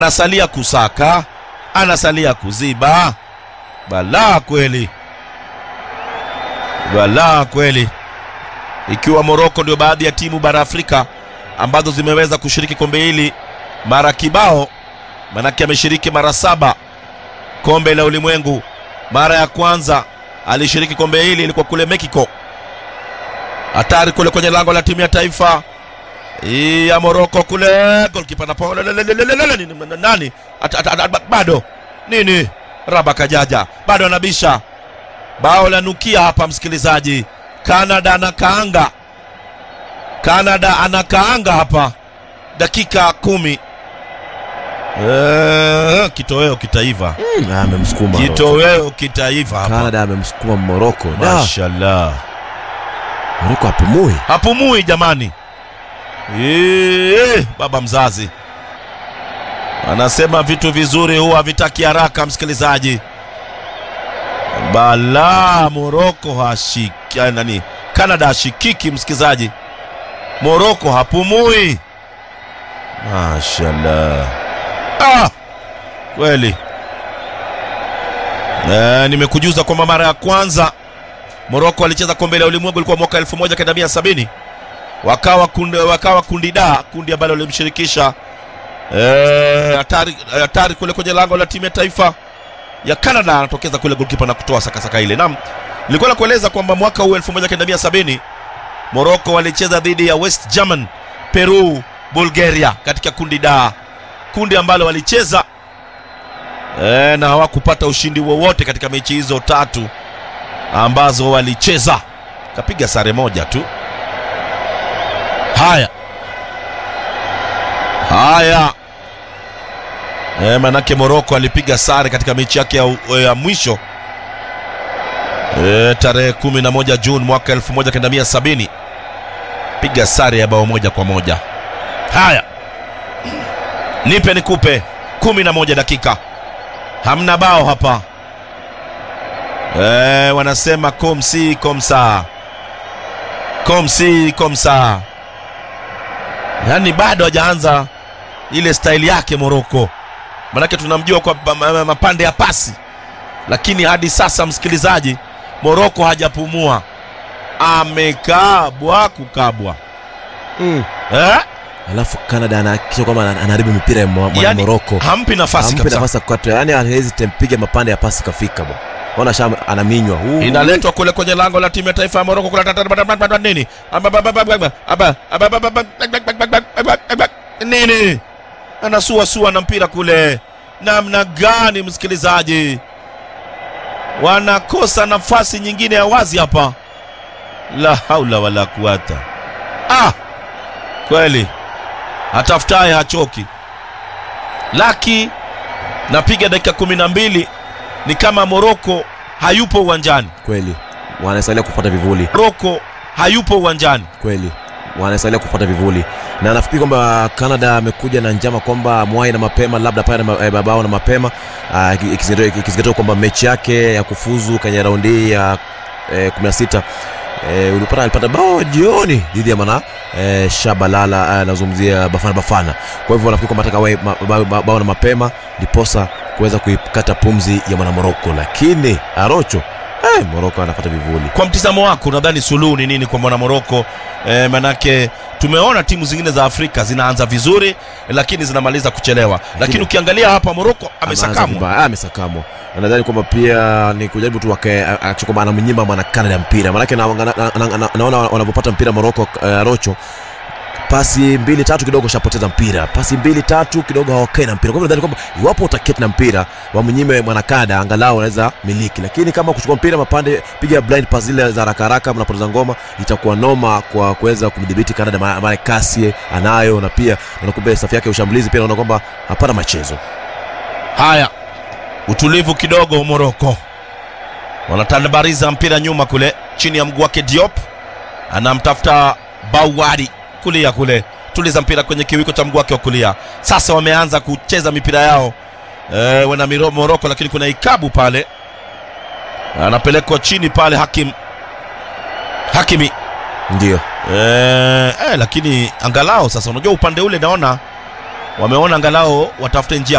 anasalia kusaka, anasalia kuziba. Balaa kweli, balaa kweli. Ikiwa Moroko ndio baadhi ya timu bara Afrika ambazo zimeweza kushiriki kombe hili mara kibao, manake ameshiriki mara saba kombe la ulimwengu. Mara ya kwanza alishiriki kombe hili ilikuwa kule Mexico, hatari kule kwenye lango la timu ya taifa ya Moroko kule, golkipa na nani At- at- at- bado nini, Raba Kajaja bado anabisha bao la nukia hapa, msikilizaji. Canada anakaanga, Canada anakaanga hapa, dakika kumi. Eh, kitoweo kitaiva, Mm, amemsukuma Morocco. kitoweo kitaiva hapa. Canada amemsukuma Morocco. Da, Mashallah, Morocco hapumui. hapumui jamani. Eee, baba mzazi anasema vitu vizuri huwa havitaki haraka, msikilizaji. Bala Moroko hashiki ah, nani, Canada hashikiki, msikilizaji. Moroko hapumui. Mashallah, ah, kweli. Eh, nimekujuza kwamba mara ya kwanza Moroko alicheza kombe la ulimwengu ilikuwa mwaka 1970 wakawa kundi, wakawa kundi da kundi ambalo lilimshirikisha eh, hatari hatari kule kwenye lango la timu ya taifa ya Canada, anatokeza kule golkipa na kutoa sakasaka ile. Naam, nilikuwa nakueleza kwamba mwaka huu 1970 Morocco walicheza dhidi ya West German, Peru, Bulgaria katika kundi da, kundi ambalo walicheza eh, na hawakupata ushindi wowote katika mechi hizo tatu ambazo walicheza, kapiga sare moja tu. Haya haya, e, manake Moroko alipiga sare katika mechi yake ya, ya mwisho e, tarehe 11 Juni mwaka 1970 piga sare ya bao moja kwa moja. Haya, nipe nikupe, kumi na moja dakika, hamna bao hapa e, wanasema komsi komsa komsi komsa yaani bado hajaanza ile staili yake Moroko, manake tunamjua kwa pa- ma- mapande ya pasi, lakini hadi sasa msikilizaji, Moroko hajapumua, amekabwa kukabwa Mm. eh? Alafu Canada anahakikisha kwamba ana- anaharibu mipira ya Mo- mwa- Yaani, Morocco. hampi nafasi Hampi kabisa. nafasi ya kukata, yani hawezi tempiga mapande ya pasi kafika bwana. Ona sham anaminywa. Huu. Inaletwa kule kwenye lango la timu ya taifa ya Moroko kule tata- tata- tata- nini Aba- aba- aba- aba- aba- aba- aba- aba- aba- aba- nini anasua sua na mpira kule, namna gani msikilizaji, wanakosa nafasi nyingine ya wazi hapa, la haula wala kuwata. Ah, kweli atafutaye hachoki. Laki napiga dakika kumi na mbili ni kama Moroko hayupo uwanjani. Kweli. Wanasalia kufuata vivuli. Moroko hayupo uwanjani. Kweli. Wanasalia kufuata vivuli. Na nafikiri kwamba Canada amekuja na njama kwamba mwai na mapema labda pale na ma- eh, babao na mapema ah, iki- ikizingatiwa ikizingatiwa kwamba mechi yake ya kufuzu kwenye raundi hii ya eh, 16 eh, ulipata alipata bao jioni dhidi ya mana eh, Shabalala anazungumzia Bafana Bafana. Kwa hivyo nafikiri kwamba ataka wae ma- ba- ba- bao na mapema ndiposa kuweza kuikata pumzi ya mwana Moroko, lakini Arocho eh, Moroko anafuata vivuli. Kwa mtizamo wako, unadhani suluhu ni nini kwa mwana Moroko? E, manake tumeona timu zingine za Afrika zinaanza vizuri lakini zinamaliza kuchelewa, lakini ukiangalia hapa Moroko Ameanza amesakamwa. vibaya. Ah, amesakamwa Na nadhani kwamba pia ni kujaribu tu wake akisha kwamba anamnyima mwana Canada mpira maanake na- na- na- na- na- naona wanavyopata mpira Moroko uh, Rocho pasi mbili tatu kidogo shapoteza mpira pasi mbili tatu kidogo hawakai na mpira kwa hivyo nadhani kwamba iwapo utaketi na mpira wamnyime mwana Canada angalau anaweza miliki lakini kama kuchukua mpira mapande piga blind pass zile za haraka haraka mnapoteza ngoma itakuwa noma kwa kuweza kumdhibiti Canada maana maana kasi anayo na pia unakumbuka safu yake ya ushambulizi pia naona kwamba hapana machezo Haya, utulivu kidogo Moroko, wanatabariza mpira nyuma kule chini ya mguu wake Diop, anamtafuta Bauwadi kulia kule, tuliza mpira kwenye kiwiko cha mguu wake wa kulia. Sasa wameanza kucheza mipira yao e, wana miro Moroko, lakini kuna ikabu pale, anapelekwa chini pale Hakim Hakimi ndio e, e, lakini angalau sasa, unajua upande ule naona wameona angalau watafute njia